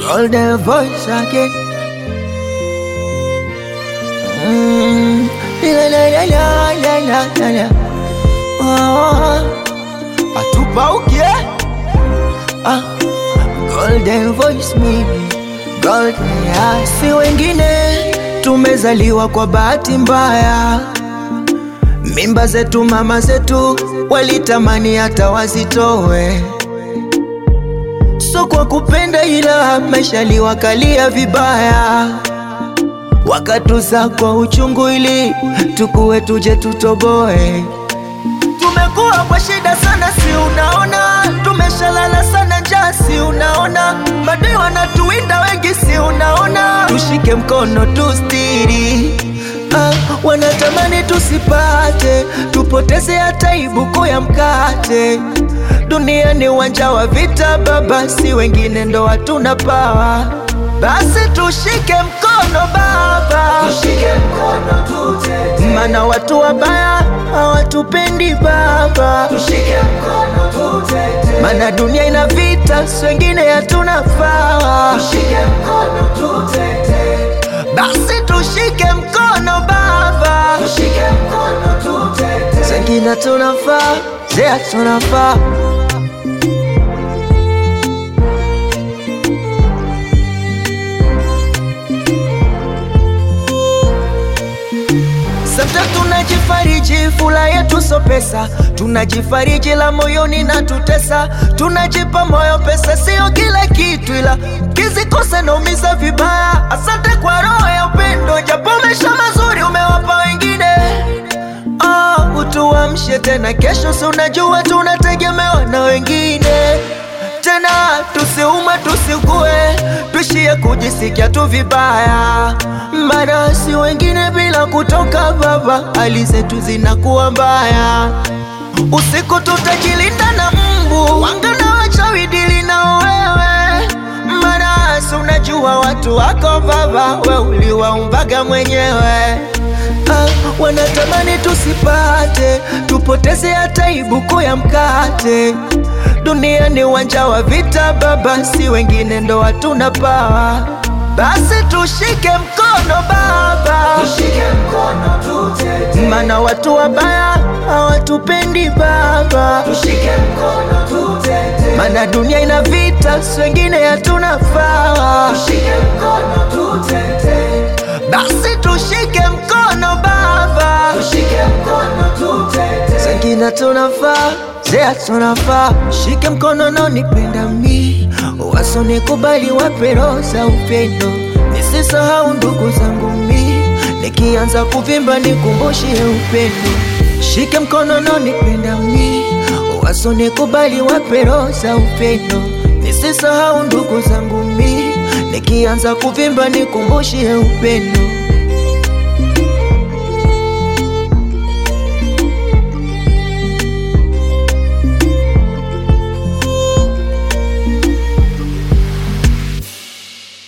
golden voice again. Mm. La la la la la la la la. Oh. Atupauke ah. Golden voice mimi golden ya si wengine, tumezaliwa kwa bahati mbaya. Mimba zetu mama zetu walitamani hata wazitowe, so kwa kupenda, ila maisha liwakalia vibaya, wakatuza kwa uchungu ili tukuwe tuje tutoboe. Tumekuwa kwa shida sana, si unaona? Tumeshalala sana njaa, si unaona? Madai wanatuwinda wengi, si unaona? Tushike mkono tustiri Ah, wanatamani tusipate, tupoteze hata ibuku ya mkate. Dunia ni uwanja wa vita baba, si wengine ndo hatuna pawa. Basi tushike mkono baba, Tushike mkono tutete, mana watu wabaya hawatupendi baba, tushike mkono tutete, mana dunia ina vita, si wengine hatuna pawa. tushike mkono tutete, Basi tushike mkono baba, tushike mkono tutete, Zengine tunafaa, zea tunafaa Sasa tunajifariji, fula yetu so pesa, tunajifariji la moyoni na tutesa, tunajipa moyo, pesa sio kila kitu, ila kizikosa naumiza vibaya. Asante kwa roho ya upendo, japo maisha mazuri umewapa wengine. Oh, utuamshe tena kesho, si unajua tunategemewa na wengine tena, tusiumwe tusikue, tuishie kujisikia tu vibaya, maana si wengine bila kutoka baba, hali zetu zinakuwa mbaya. Usiku tutajilinda na mbu, wanga na wachawi dili na wewe, maana si unajua watu wako baba, we uliwaumbaga mwenyewe. Ah, wanatamani tusipate, tupoteze hata ibuku ya mkate. Dunia ni uwanja wa vita baba, si wengine ndo hatuna pawa. Basi tushike mkono baba, tushike mkono tutete, mana watu wabaya hawatupendi baba, tushike mkono tutete, mana dunia ina vita, si wengine hatuna pawa. tushike mkono tutete, Basi tushike mkono baba, tushike mkono tutete, Zengine tunafaa, zea tunafaa, shike mkono na nipenda mi, wasonikubali wape roho za upendo, nisisahau ndugu zangu mi, nikianza kuvimba nikumbushie upendo, shike mkono na nipenda mi, wasonikubali wape roho za upendo, nisisahau ndugu zangu mi, nikianza kuvimba nikumbushie upendo.